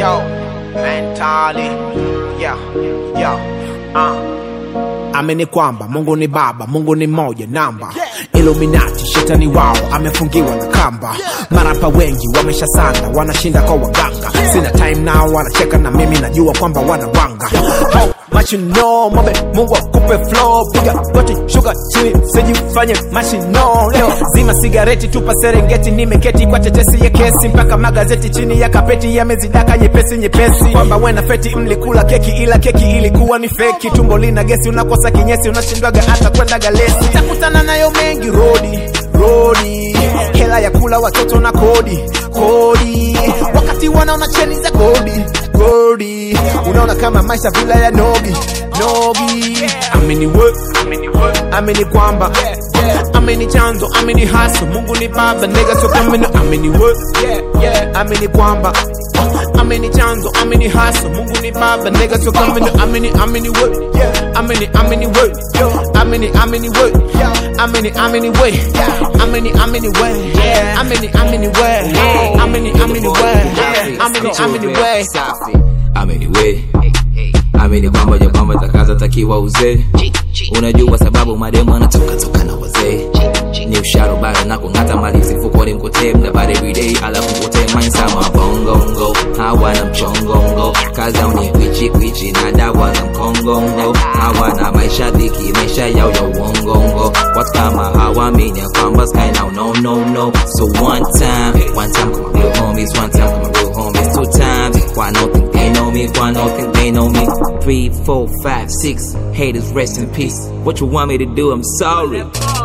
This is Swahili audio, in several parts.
Yo, mentally, yeah, yeah, uh. Amini kwamba Mungu ni Baba, Mungu ni moja namba. Illuminati, shetani wao amefungiwa na kamba. Marapa wengi wameshasanda, wanashinda kwa waganga. Sina time nao, wanacheka na mimi, najua kwamba wanawanga. How much you know, mabe, Mungu akupe flow, piga goti, shuka chini, sijifanye mashino. Leo zima sigareti, tupa Serengeti, nimeketi kwa tetesi ya kesi, mpaka magazeti chini ya kapeti yamezidaka nyepesi nyepesi, kwamba wena feti mlikula keki, ila keki ilikuwa ni feki. Tumbo lina gesi, unakosa kinyesi, unashindwaga hata kwenda galesi. Takutana nayo mengi rodi rodi, hela ya kula watoto na kodi kodi, wakati wanaona cheni za kodi kodi, unaona kama maisha vila ya nogi nogi. Amini we, amini kwamba amini chanzo, amini haso, Mungu ni baba, nigga so kamino. Amini we, amini kwamba amini chanzo, amini haso, Mungu ni baba, nigga so kamino. Amini, amini we, amini, amini we, amini, amini we, amini, amini we, amini, amini we, amini, amini we, amini, amini we, amini, amini we. safi amini we amini kwamba ja kwamba takaza takiwa uzee unajua sababu mademu anatoka toka na wazee ni usharo bado na kung'ata malizi mfukoni mkotee mnabari everyday alafu mkotee mainsama bongongo hawana mchongongo kazi au ni kwichi kwichi na dawa za mkongongo hawana maisha dhiki maisha yao ya uongongo watu kama hawamini ya kwamba sky now no no no so one time one time come real homies one time come real homies two times why no think they know me why no think they know me three four five six haters rest in peace what you want me to do i'm sorry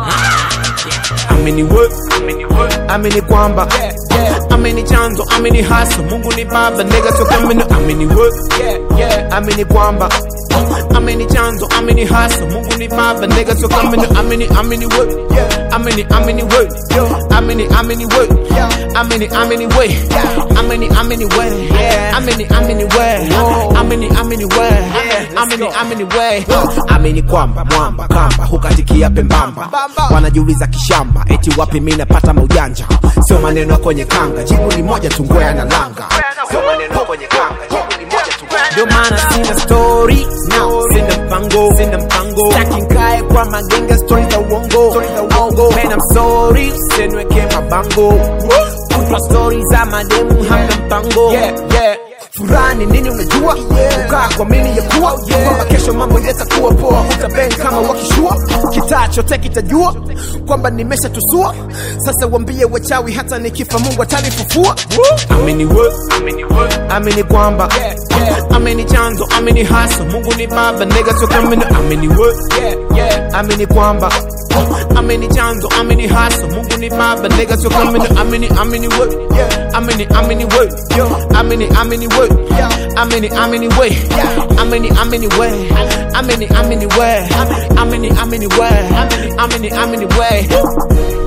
amini we amini kwamba amini chanzo amini haso mungu ni baba nega so kamino amini we amini kwamba amini chanzo amini haso mungu ni baba nega so kamino amini amini we amini amini we amini amini we amini amini we amini amini we amini amini we amini amini we amini amini we amini kwamba mwamba kamba hukatikia pembamba wanajiuliza kishamba eti wapi mi napata maujanja sio maneno ya kwenye kanga jibu ni moja tu ngwea na langa sio maneno ya kwenye kanga jibu ni moja tu ndio maana sina story no sina mpango sina mpango staki nkae kwa magenge story za uongo story za uongo man I'm sorry usienweke mabango kutwa story za mademu hamna mpango yeah yeah furani nini unajua kukaa kwa mini ya kuwa kwamba kesho mambo yatakuwa poa utabeng kama wakishua kitaa chote kitajua kwamba nimeshatusua sasa wambie wachawi hata nikifa mungu atanifufua amini we amini kwamba amini chanzo amini haso mungu ni baba nega tokamino amini we amini kwamba amini chanzo amini haso mungu ni baba nega tokamino amini amini we amini amini we amini amini we amini amini we amini amini we amini amini we amini amini we amini amini we